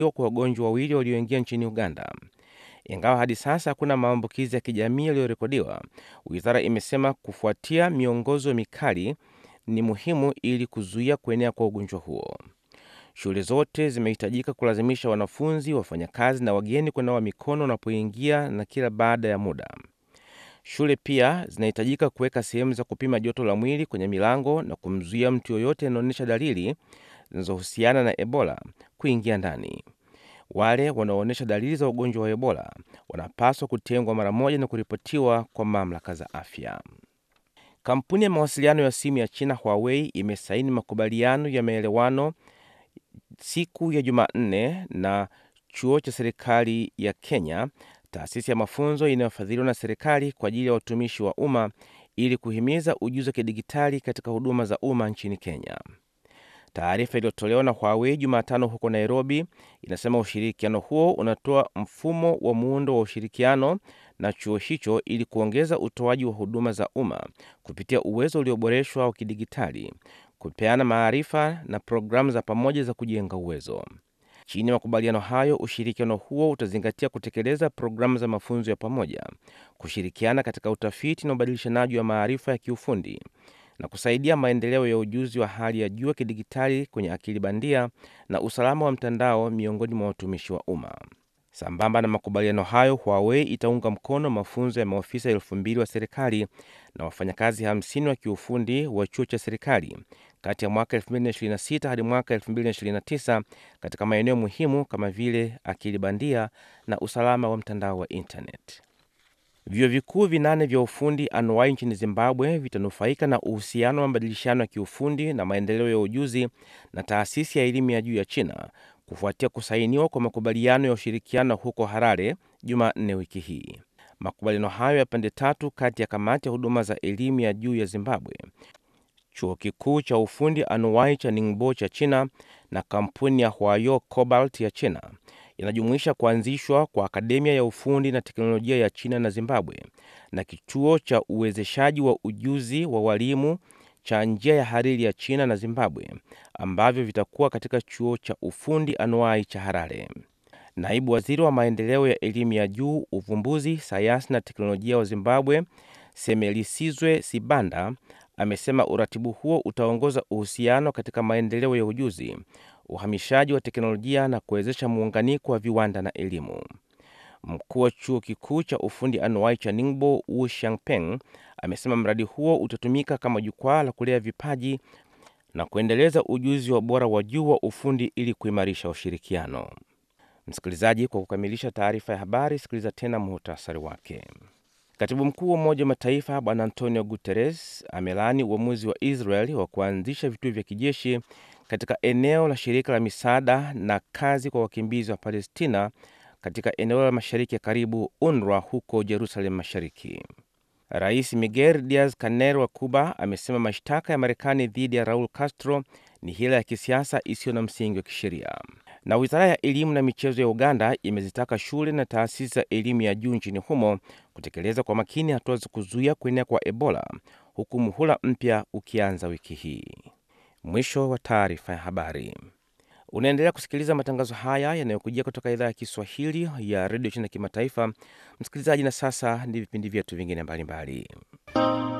kwa wagonjwa wawili walioingia nchini Uganda. Ingawa hadi sasa hakuna maambukizi ya kijamii yaliyorekodiwa, wizara imesema kufuatia miongozo mikali ni muhimu ili kuzuia kuenea kwa ugonjwa huo. Shule zote zimehitajika kulazimisha wanafunzi, wafanyakazi na wageni kunawa mikono wanapoingia na kila baada ya muda. Shule pia zinahitajika kuweka sehemu za kupima joto la mwili kwenye milango na kumzuia mtu yoyote anaonyesha dalili zinazohusiana na Ebola kuingia ndani. Wale wanaoonyesha dalili za ugonjwa wa Ebola wanapaswa kutengwa mara moja na kuripotiwa kwa mamlaka za afya. Kampuni ya mawasiliano ya simu ya China Huawei imesaini makubaliano ya maelewano siku ya Jumanne na chuo cha serikali ya Kenya, taasisi ya mafunzo inayofadhiliwa na serikali kwa ajili ya watumishi wa umma ili kuhimiza ujuzi wa kidigitali katika huduma za umma nchini Kenya. Taarifa iliyotolewa na Huawei Jumatano huko Nairobi inasema ushirikiano huo unatoa mfumo wa muundo wa ushirikiano na chuo hicho ili kuongeza utoaji wa huduma za umma kupitia uwezo ulioboreshwa wa kidigitali, kupeana maarifa na programu za pamoja za kujenga uwezo. Chini ya makubaliano hayo, ushirikiano huo utazingatia kutekeleza programu za mafunzo ya pamoja, kushirikiana katika utafiti na ubadilishanaji wa maarifa ya kiufundi na kusaidia maendeleo ya ujuzi wa hali ya juu wa kidigitali kwenye akili bandia na usalama wa mtandao miongoni mwa watumishi wa umma. Sambamba na makubaliano hayo, Huawei itaunga mkono mafunzo ya maofisa elfu mbili wa serikali na wafanyakazi 50 wa kiufundi wa chuo cha serikali kati ya mwaka 2026 hadi mwaka 2029 katika maeneo muhimu kama vile akili bandia na usalama wa mtandao wa internet. Vyuo vikuu vinane vya ufundi anuwai nchini Zimbabwe vitanufaika na uhusiano wa mabadilishano ya kiufundi na maendeleo ya ujuzi na taasisi ya elimu ya juu ya China kufuatia kusainiwa kwa makubaliano ya ushirikiano huko Harare Jumanne wiki hii. Makubaliano hayo ya pande tatu kati ya kamati ya huduma za elimu ya juu ya Zimbabwe, chuo kikuu cha ufundi anuwai cha Ningbo cha China na kampuni ya Huayo Cobalt ya China yanajumuisha kuanzishwa kwa akademia ya ufundi na teknolojia ya China na Zimbabwe na kituo cha uwezeshaji wa ujuzi wa walimu cha njia ya hariri ya China na Zimbabwe ambavyo vitakuwa katika chuo cha ufundi anuai cha Harare. Naibu waziri wa maendeleo ya elimu ya juu, uvumbuzi, sayansi na teknolojia wa Zimbabwe, Semelisizwe Sibanda, amesema uratibu huo utaongoza uhusiano katika maendeleo ya ujuzi, uhamishaji wa teknolojia na kuwezesha muunganiko wa viwanda na elimu. Mkuu wa chuo kikuu cha ufundi anuai cha Ningbo, Wu Xiangpeng, amesema mradi huo utatumika kama jukwaa la kulea vipaji na kuendeleza ujuzi wa bora wa juu wa ufundi ili kuimarisha ushirikiano. Msikilizaji, kwa kukamilisha taarifa ya habari, sikiliza tena muhtasari wake. Katibu mkuu wa Umoja wa Mataifa Bwana Antonio Guterres amelaani uamuzi wa Israel wa kuanzisha vituo vya kijeshi katika eneo la shirika la misaada na kazi kwa wakimbizi wa Palestina katika eneo la mashariki ya karibu UNRWA huko Jerusalem Mashariki. Rais Miguel Diaz Canel wa Cuba amesema mashtaka ya Marekani dhidi ya Raul Castro ni hila ya kisiasa isiyo na msingi wa kisheria. Na wizara ya elimu na michezo ya Uganda imezitaka shule na taasisi za elimu ya juu nchini humo kutekeleza kwa makini hatua za kuzuia kuenea kwa Ebola, huku muhula mpya ukianza wiki hii. Mwisho wa taarifa ya habari. Unaendelea kusikiliza matangazo haya yanayokujia kutoka idhaa ya Kiswahili ya redio China kimataifa. Msikilizaji, na sasa ni vipindi vyetu vingine mbalimbali.